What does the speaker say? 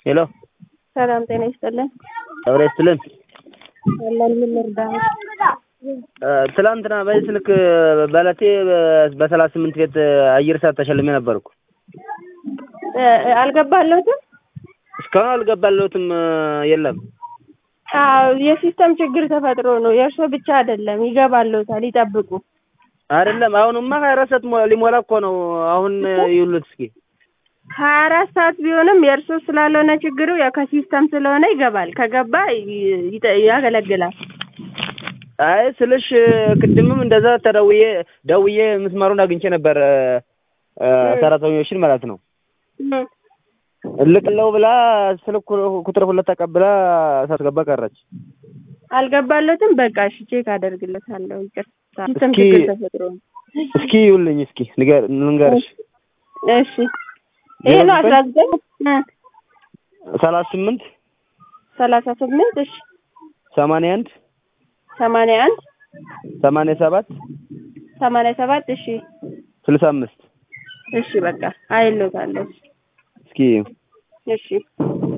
ሄሎ ሰላም ጤና ይስጥልን። አብረ ይስጥልን። አለን ምን ልርዳህ? ትላንትና በዚህ ስልክ በለቴ በሰላሳ ስምንት ቤት አየር ሰዓት ተሸልሜ ነበርኩ። አልገባለሁትም። እስካሁን አልገባለሁትም። የለም አዎ የሲስተም ችግር ተፈጥሮ ነው። የእርሶ ብቻ አይደለም፣ ይገባለሁታል። ይጠብቁ። አይደለም አሁንማ ሀያ አራት ሰዓት ሞ- ሊሞላ እኮ ነው። አሁን ይውሉት እስኪ ሀያ አራት ሰዓት ቢሆንም የእርሶ ስላልሆነ ችግሩ ያው ከሲስተም ስለሆነ ይገባል። ከገባ ይ- ይጠ- ያገለግላል። አይ ስልሽ ቅድምም እንደዛ ተደውዬ ደውዬ ምስማሩን አግኝቼ ነበር እ፣ ሰራተኞችን ማለት ነው እም። እልክለው ብላ ስልክ ቁጥር ሁለት ተቀብላ ሳትገባ ቀረች። አልገባለትም። በቃ እሺ ቼክ አደርግለታለሁ። ይቅርታ ሲስተም እስኪ- ችግር ተፈጥሮ ነው። እስኪ ይውልኝ እስኪ ንገር- ልንገርሽ እሺ ይሄ ነው አስራ ዘጠኝ ሰላሳ ስምንት ሰላሳ ስምንት እሺ ሰማንያ አንድ ሰማንያ አንድ ሰማንያ ሰባት ሰማንያ ሰባት እሺ ስልሳ አምስት እሺ በቃ አይሎታለሁ። እስኪ እሺ